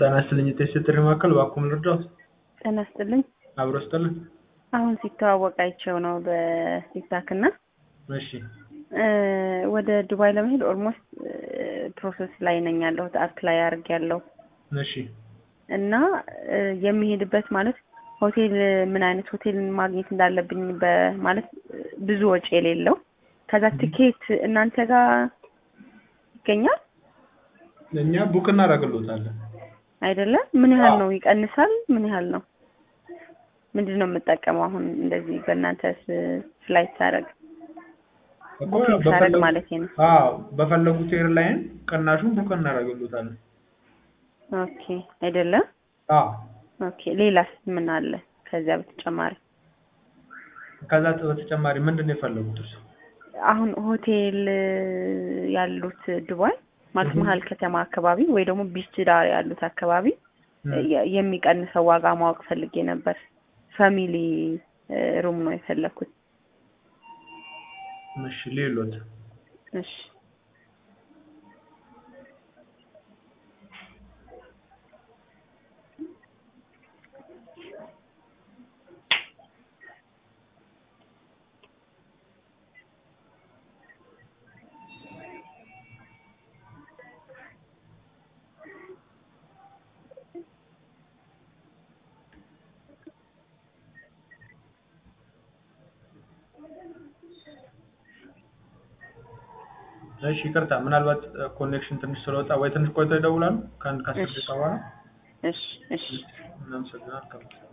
ጤና ይስጥልኝ የቴስት ጥሪ ማዕከል እባክዎን ልርዳዎት? ጤና ይስጥልኝ። አብሮ ይስጥልን። አሁን ሲተዋወቅ አይቼው ነው በቲክታክ እና እሺ እ ወደ ዱባይ ለመሄድ ኦልሞስት ፕሮሰስ ላይ ነኝ ያለሁት አፕላይ አድርጌያለሁ እሺ እና እ የሚሄድበት ማለት ሆቴል ምን አይነት ሆቴል ማግኘት እንዳለብኝ በማለት ብዙ ወጪ የሌለው ከዛ ትኬት እናንተ ጋር ይገኛል እኛ ቡክ እናደርግልዎታለን። አይደለም? ምን ያህል ነው ይቀንሳል? ምን ያህል ነው? ምንድን ነው የምጠቀመው አሁን እንደዚህ በእናንተ ፍላይት ሳደርግ እኮ ቡኪንግ ሳደርግ በፈለጉ- ማለት ነው። አዎ በፈለጉት ኤርላይን ቅናሹን ቡክ እናደርግልዎታለን። ኦኬ አይደለም? አዎ ኦኬ ሌላስ ምን አለ ከዚያ በተጨማሪ? ከዛ በተጨማሪ ምንድን ነው የፈለጉት እርሱ? አሁን ሆቴል ያሉት ዱባይ ማለት እህ። መሀል ከተማ አካባቢ ወይ ደግሞ ቢች ዳር ያሉት አካባቢ እም። የ- የሚቀንሰው ዋጋ ማወቅ ፈልጌ ነበር። ፋሚሊ ሩም ነው የፈለኩት። እሺ ሌሎት እሺ እሺ ይቅርታ ምናልባት ኮኔክሽን ትንሽ ስለወጣ ወይ ትንሽ ቆይተው ይደውላሉ ከአንድ ከአስር እሺ። ደቂቃ በኋላ እሺ እሺ እናመሰግናለን